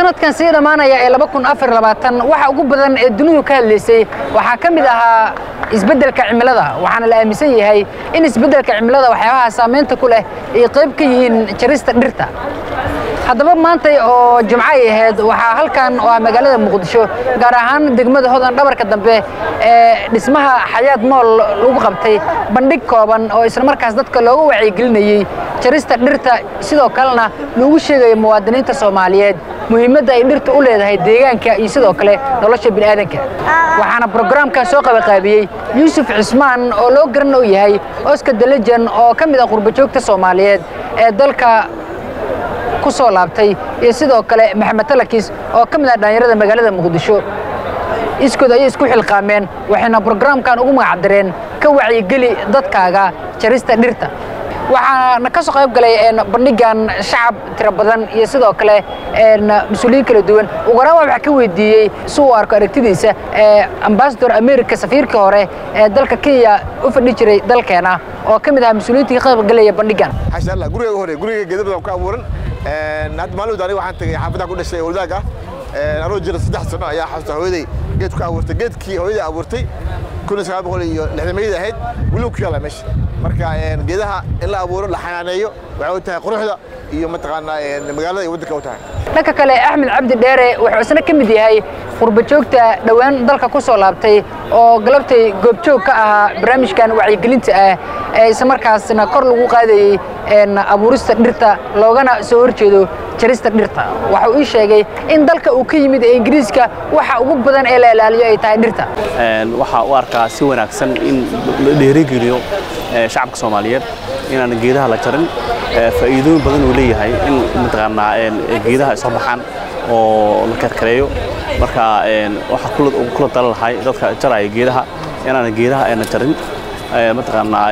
sanadkan sii dhammaanaya ee waxa ugu badan ee dunidu ka hadlaysay waxaa ka mid ahaa isbeddelka cimilada waxaana la aaminsan yahay in isbeddelka cimilada waxyaabaha saamaynta ku leh ay qayb ka yihiin jarista dhirta haddaba maantay oo jimco ay ahayd waxaa halkan oo ah magaalada muqdisho gaar ahaan degmada hodan dhabarka dambe ee dhismaha xayaad mool lagu qabtay bandhig kooban oo islamarkaas dadka looga wacyigelinayey jarista dhirta sidoo kalena loogu sheegayo muwaadiniinta soomaaliyeed muhiimadda ay dhirta u leedahay deegaanka iyo sidoo kale nolosha bini'aadanka waxaana brograamkan soo qabaqaabiyey yuusuf cismaan oo loo garan oo yahay oskar delejan oo ka mid ah qurbajoogta soomaaliyeed ee dalka ku soo laabtay iyo sidoo kale maxamed talakis oo ka mid ah dhallinyarada magaalada muqdisho iskood ayay isku xilqaameen waxayna brograamkan ugu magacdareen ka wacyigeli dadkaaga jarista dhirta waxaana ka soo qayb galay bandhigan shacab tiro badan iyo sidoo kale mas-uuliyiin kala duwan ugu horaan waxaa ka weydiiyey si uu arko aragtidiisa ambasador america safiirkii hore ee dalka kenya u fadhi jiray dalkeena oo ka mid ahaa mas-uuliyiintii ka qayb galaya bandhigan xasha allah guriga hore guriga geeda badan ku abuuran hadda maalin aniga waxaan tagay xaafadaha ku dhashay wadaag ah anoo jira saddex sano ayaa xasuusta hooyaday geed ku abuurtay geedkii hooyaday abuurtay kun iyo sagaal boqol iyo lixdamayda ahayd weli ku yaala meesha marka geedaha in la abuuro la xanaaneeyo waxay u tahay quruxda iyo mataqaanaa magaalada iyo waddanka u tahay dhanka kale axmed cabdi dheere wuxuu isna ka mid yahay qurbajoogta dhowaan dalka ku soo laabtay oo galabtay goobjoog ka ahaa barnaamijkan wacyigelinta ah ee islamarkaasna kor lagu qaadayey abuurista dhirta loogana soo horjeedo jarista dhirta waxa uu ii sheegay in dalka uu ka yimid ee ingiriiska waxa ugu badan ee la ilaaliyo ay tahay dhirta waxaa u arkaa si wanaagsan in la dheerigeliyo shacabka soomaaliyeed inaan geedaha la jarin faa'iidooyin badan uu leeyahay in mataqaanaa geedaha ay soo baxaan oo la karkareeyo marka waxaa kula tala lahay dadka jaraya geedaha inaan geedaha ayna jarin mataqaanaa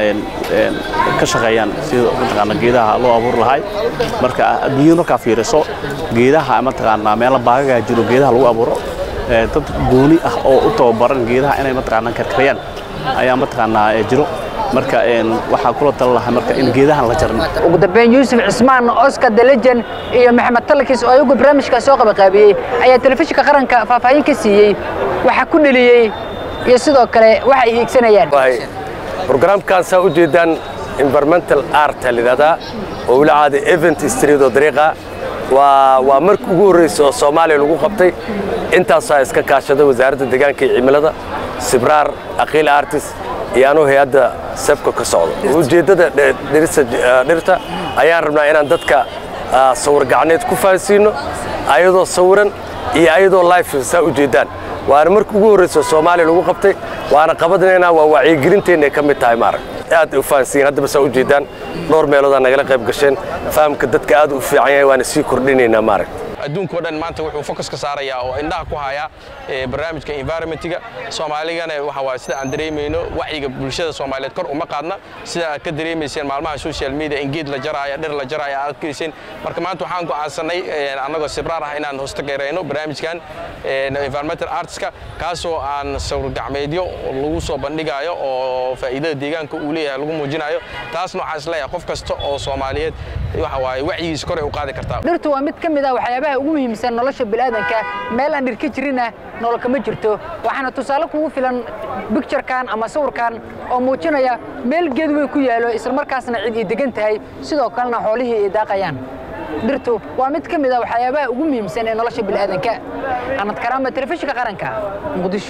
ka shaqeeyaan sida mataqaanaa geedaha loo abuuri lahay marka adduunyada markaa fiiriso geedaha mataqaanaa meelo baagagaa jiro geedaha lagu abuuro dad gooni ah oo u tababaran geedaha inay mataqaanaa karkarayaan ayaa mataqaanaa jiro marka waxaa kula tala lahaa marka in geedahan la jarin ugu dambeyn yuusuf cismaan oskar delejan iyo maxamed talakis oo ayagu barnaamijkaas soo qabaqaabiyey ayaa telefishinka qaranka faahfaahin ka siiyey waxaa ku dheliyey iyo sidoo kale waxa ay hiigsanayaan brograamkan saa u jeedaan environmental art layidhahdaa oo weli caada event street oo dariiqa waa waa markii ugu horreysa oo soomaaliya lagu qabtay intaasaa iska kaashada wasaaradda deegaanka iyo cimilada sibraar aqiil artis iyo anuu hay-adda sebka ka socdo ujeeddada dhirta ayaan rabnaa inaan dadka sawir gacneed ku fahansiino ayadoo sawiran iyo ayadoo life saa u jeedaan waana markii ugu horreysa soomaaliya lagu qabtay waana qabadnaynaa waa wacyigelinteenna ay ka mid tahay maarag aad u fahansiin haddaba saa u jeedaan dhowr meeloodaa nagala qayb gasheen fahamka dadka aad u fiican yahay waana sii kordhinaynaa maarag adduunkao dhan maanta wuxuu fokus ka saarayaa oo indhaha ku hayaa barnaamijka environmentiga soomaaligana waxa waaye sida aan dareemayno wacyiga bulshada soomaaliyeed kor uma qaadna sida aad ka dareemayseen maalmaha social media in geed la jaraayo dhir la jaraayo aad arkayseen marka maanta waxaan go'aansanay annagoo sibraar ah inaan hostagarayno barnaamijkan environmental artska kaasoo aan sawir gacmeedyo lagu soo bandhigayo oo faa'iidada deegaanka uu leeyahay lagu muujinayo taasna waxaan isleeyahay qof kasta oo soomaaliyeed waxa waaye wacyigiisa kor ay u qaadi kartaa dhirtu waa mid ka mid ah waxyaabaha ugu muhiimsan nolosha bilaadanka meel aan dhir ka jirina nolol kama jirto waxaana tusaale kugu filan bicturekan ama sawirkan oo muujinaya meel geed weyn ku yaalo islamarkaasna cid ay degan tahay sidoo kalena xoolihii ay daaqayaan dhirtu waa mid ka mid ah waxyaabaha ugu muhiimsan ee nolosha bilaadanka anad karaama telefishinka qaranka muqdisho